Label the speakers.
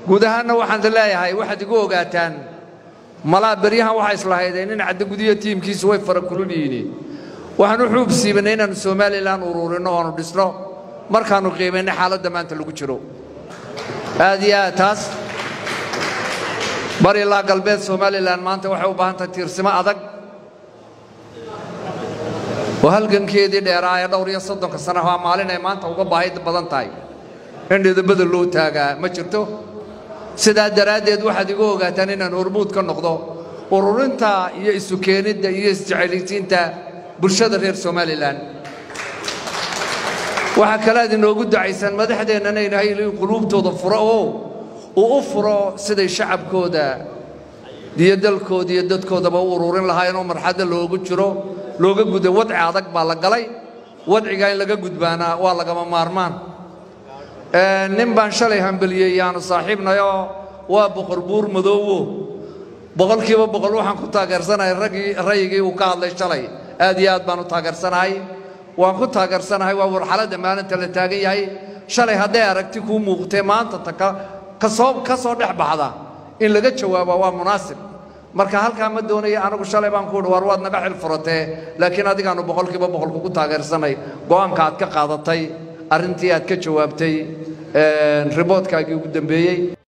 Speaker 1: guud ahaanna waxaan leeyahay waxaad igu ogaataan malaa beryahan waxaa islahaydeen in caddagudiyo tiimkiisu way fara kulul yihiin waxaan u xuub siibanay inaannu somalilan ururinno oonu dhisno markaannu qiimaynay xaaladda maanta lagu jiro aad iyo aad taas bar ilaa galbeed somalilan maanta waxay u baahan tahay tiirsimo adag oo halgankeedii dheeraa ee dhowr iyo soddonka sana waa maalin ay maanta uga baahi badan tahay in dhidabada loo taagaa ma jirto sidaa daraaddeed waxaad igu ogaataan inaan hormuud ka noqdo ururinta iyo isu keenidda iyo isjecaylaysiinta bulshada reer somalilan waxaa kale aad inoogu dacaysaan madaxdeennana inahay in quluubtooda furo oo uu u furo siday shacabkooda iyo dalkooda iyo dadkoodaba u ururin lahaayeen oo marxadda loogu jiro looga guda wadci adag baa la galay wadcigaa in laga gudbaana waa lagama maarmaan nin baan shalay hambeliyey yaanu saaxiibnayoo waa boqor buur madoowo boqolkiiba boqol waxaan ku taageersanahay raggii rayigii uu ka hadlay shalay aad iyo aad baan u taageersanahay waan ku taageersanahay waa warxaladda maalinta la taagan yahay shalay hadday aragti kuu muuqtee maanta ta kasoo ka soo dhex baxda in laga jawaaba waa munaasib marka halkaa ma doonaya anigu shalay baan ku uhi war waad naga xil furatee laakiin adigaannu boqolkiiba boqol kugu taageersanay go'aanka aad ka qaadatay arrintii aad ka jawaabtay riboodkaagii ugu dambeeyey